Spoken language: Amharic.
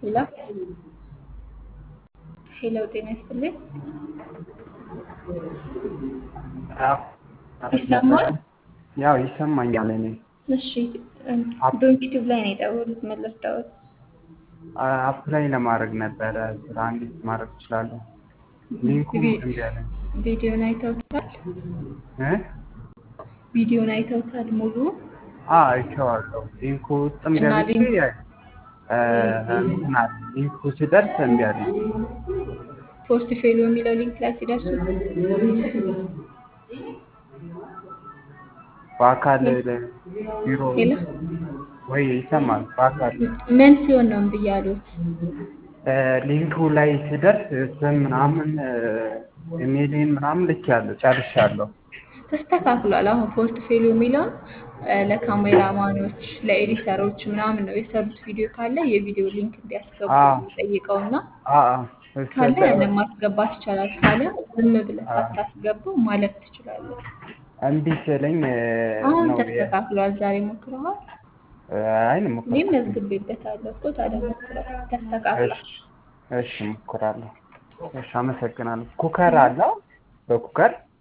ሄሎ ሄሎ፣ ጤና ይስጥልኝ። ይሰማል? ያው ይሰማኛል። እኔ እሺ፣ ዶንኪቲቭ ላይ ነው የደወሉት። ምን ልርዳዎት? አፕላይ ለማድረግ ነበረ ስራ እንዴት ማድረግ እችላለሁ? ሊንኩም እምቢ አለኝ ቪዲዮን አይተውታል? እ ቪዲዮን አይተውታል ሙሉ? አዎ አይቼዋለሁ። ሊንኩ ውስጥም እና ገብቼ ሊንክ- እ እንትን አለ ሊንኩ ሲደርስ እምቢ አለኝ። ፖስት ፌሎ የሚለው ሊንክ ላይ ሲደርሱ በአካል ቢሮ ሄሎ፣ ወይ ይሰማል። በአካል ምን ሲሆን ነው እምቢ ያሉት? እ ሊንኩ ላይ ሲደርስ ስም ምናምን ኢሜይሌን ምናምን ልኬያለሁ ጨርሻለሁ። ተስተካክሏል። አሁን ፖስት ፌሎ የሚለውን እ ለካሜራማኖች ለኤዲተሮች ምናምን ነው የሰሩት ቪዲዮ ካለ የቪዲዮ ሊንክ እንዲያስገቡ አዎ። ጠይቀውና አአ እሱ ካለ ያንን ማስገባት ይቻላል። ካለ ዝም ብለህ ሳታስገባው ማለፍ ትችላለህ። እምቢ ሲለኝ እ አሁን ነው የ- ተስተካክሏል። ዛሬ ሞክረዋል። አይ እኔም ሞክራለሁ። መዝግቤበታለሁ እኮ ታዲያ ሞክረው። ተስተካክሏል። እሺ እሺ ሞክራለሁ። እሺ አመሰግናለሁ። ኩከር አለው በኩከር